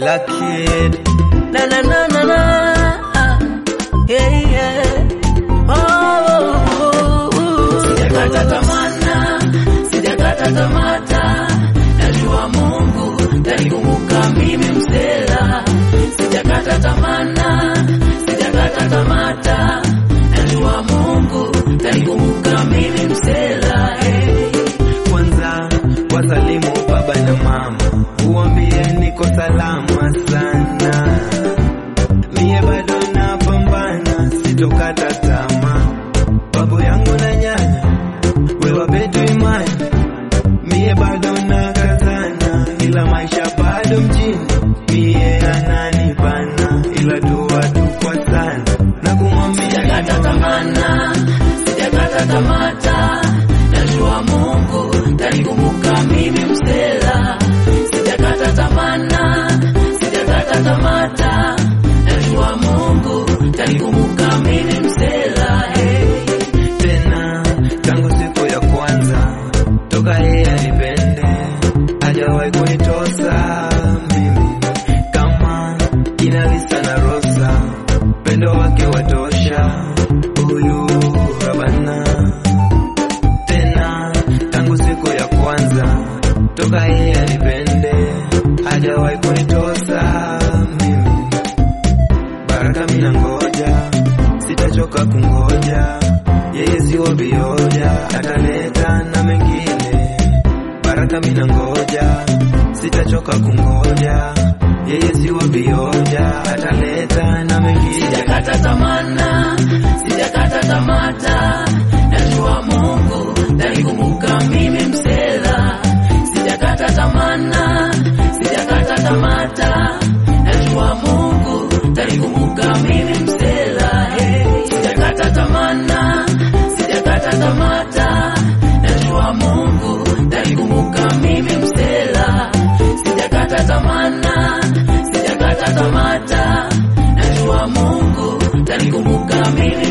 Black Kid. Na na na na na. Yeah, yeah. Oh, oh, oh, oh. Sijakata tamana, sijakata tamata. Najua Mungu tanikumbuka mimi msela. Sijakata tamana, sijakata tamata. Najua Mungu tanikumbuka mimi msela. Hey. Kwanza wasalimu baba na mama, uambie niko salama sana. Mie bado napambana, sitokata tamaa. Babu yangu na nyanya, wewe betu imani. Mie bado nakazana, ila maisha bado mjini. Mie ananibana, ila dua tu kwa sana na kumwambia Sijakata tamana, sijakata tamata. Najua Mungu tanikumbuka mimi msela. Sijakata tamana, sijakata tamata. Najua Mungu tanikumbuka mimi msela. Hey. tena tangu siku ya kwanza toka yeye anipende hajawahi kunitosa mimi kama kina Lisa na Rosa pendo wake watosha huyu Rabana tena tangu siku ya kwanza toka yeye anipende hajawahi kunitosa mimi baraka mina ngoja sitachoka kungoja yeye sio vioja ataleta na mengine baraka mina ngoja sitachoka kungoja yeye sio vioja ataleta na mengine Sijakata tamana, sijakata tamata. Najua Mungu tanikumbuka mimi msela. Sijakata tamana, sijakata tamata. Najua Mungu tanikumbuka mimi msela. Hey. Sijakata tamana, sijakata tamata. Najua Mungu tanikumbuka mimi msela. Sijakata tamana, sijakata tamata. Najua Mungu tanikumbuka mimi